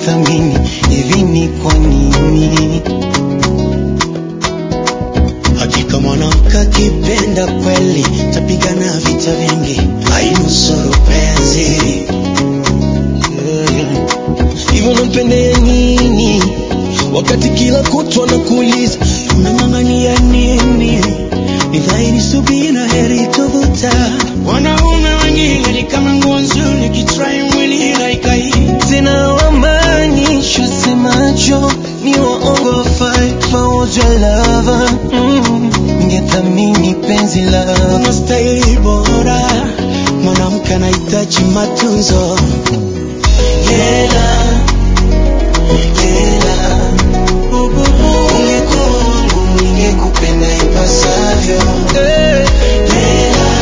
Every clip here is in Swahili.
ungethamini hivi ni kwa nini? Hakika mwanamke akipenda kweli tapigana vita vingi, ainusuru penzi hivyo nampendea nini wakati kila kutwa nakuuliza unang'ang'ania nini? Ni dhahiri subira heri tovuta. Wanaume wengine ni kama nguo nzuri, kitrai mwili haikai tena, wamaanisha semacho ni waongo, fight for your lover mm. Ningethamini penzi lako, unastahili bora, mwanamke anahitaji matunzo Hela, hela, ungekuwa wangu ningekupenda ipasavyo. Hela,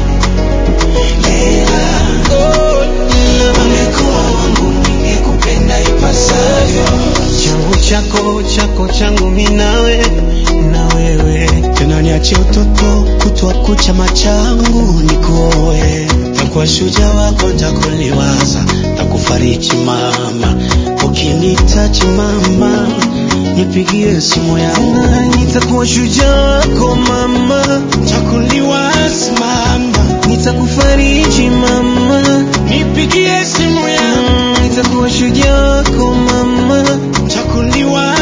hela, ungekuwa wangu ningekupenda ipasavyo. Changu chako chako changu mi nawe na wewe tena, niache utoto kutwa kucha machangu nikuoe, takuwa shujaa wako, ntakuliwaza, takufariji mama, ukinitaji mama, nipigie simu yangu, nitakuwa shujaa wako mama, takuliwaza mama, nitakufariji mama, nipigie simu yangu, nitakuwa shujaa wako mama, takuliwaza